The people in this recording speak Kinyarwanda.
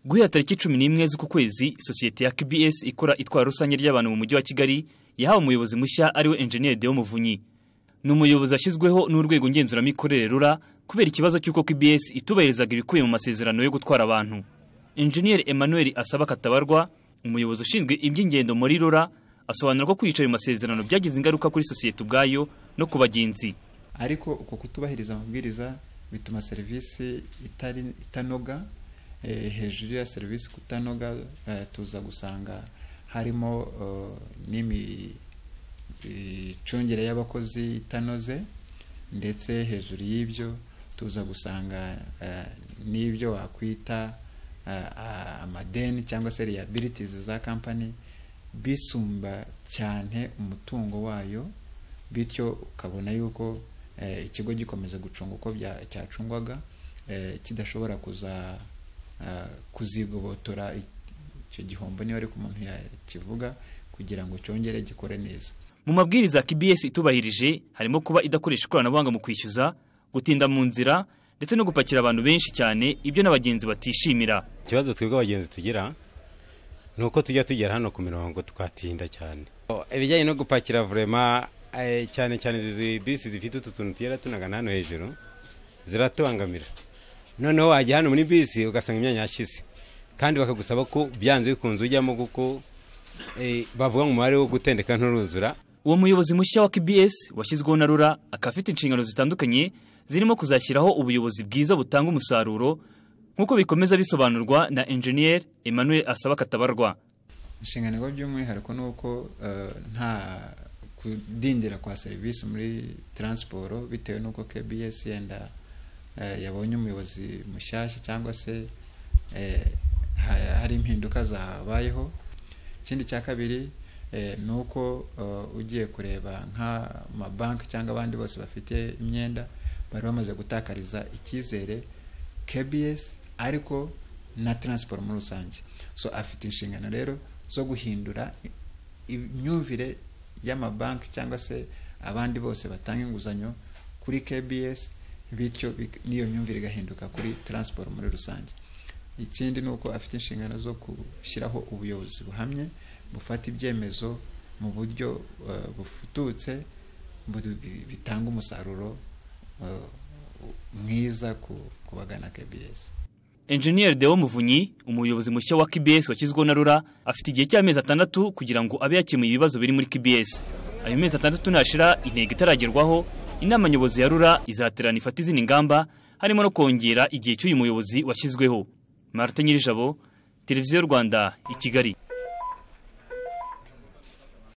guhera tariki cumi n'imwe z'ukwezi sosiyete ya KBS ikora itwara rusange ry'abantu mu mujyi wa Kigali yahawe umuyobozi mushya ariwe Engineer Deo Muvunyi ni umuyobozi washyizweho n'urwego ngenzuramikorere rura kubera ikibazo cy'uko KBS itubahirizaga ibikubiye mu masezerano yo gutwara abantu Engineer Emmanuel Asaba Katabarwa umuyobozi ushinzwe iby'ingendo muri rura asobanura ko kwica ayo masezerano byagize ingaruka kuri sosiyete ubwayo no ku bagenzi ariko uko kutubahiriza amabwiriza bituma serivisi itari itanoga hejuru ya serivisi kutanoga tuza gusanga harimo n'imicungire y'abakozi itanoze ndetse hejuru y'ibyo tuza gusanga n'ibyo wakwita amadeni cyangwa se reyabilitizi za kampani bisumba cyane umutungo wayo bityo ukabona yuko ikigo gikomeza gucunga uko cyacungwaga kidashobora kuza kuzigobotora icyo gihombo niba ariko umuntu yakivuga kugira ngo cyongere gikore neza mu mabwiriza ya KBS itubahirije harimo kuba idakoresha ikoranabuhanga mu kwishyuza gutinda mu nzira ndetse no gupakira abantu benshi cyane ibyo n'abagenzi batishimira ikibazo twebwe abagenzi tugira ni uko tujya tugera hano ku mirongo tukatinda cyane ibijyanye no gupakira vurema cyane cyane izi bisi zifite utu tuntu tugera tunagana hano hejuru ziratubangamira noneho wajya hano muri bisi ugasanga imyanya yashize kandi bakagusaba ko byanze bikunze ujyamo kuko bavuga ngo umubare wo gutendeka nturuzura uwo muyobozi mushya wa KBS washyizweho na rura akaba afite inshingano zitandukanye zirimo kuzashyiraho ubuyobozi bwiza butanga umusaruro nk'uko bikomeza bisobanurwa na Engineer Emmanuel Asaba Katabarwa inshingano by'umwihariko ni uko nta kudindira kwa serivisi muri taransiporo bitewe n'uko KBS yenda yabonye umuyobozi mushyashya cyangwa se hari impinduka zabayeho ikindi cya kabiri ni uko ugiye kureba nk'amabanki cyangwa abandi bose bafite imyenda bari bamaze gutakariza icyizere KBS ariko na taransiporo muri rusange so afite inshingano rero zo guhindura imyumvire y'amabanki cyangwa se abandi bose batanga inguzanyo kuri KBS bityo n'iyo myumvire igahinduka kuri taransiporo muri rusange ikindi ni uko afite inshingano zo gushyiraho ubuyobozi buhamye bufata ibyemezo mu buryo bufututse bitanga umusaruro mwiza ku bagana KBS Engineer Deo Muvunyi umuyobozi mushya wa KBS washyizweho na Rura afite igihe cy'amezi atandatu kugira ngo abe yakemuye ibibazo biri muri KBS ayo mezi atandatu nashira intego itaragerwaho inama nyobozi ya Rura izaterana ifata izindi ngamba harimo no kongera igihe cy'uyu muyobozi washyizweho Martin Nyirijabo Televiziyo Rwanda i Kigali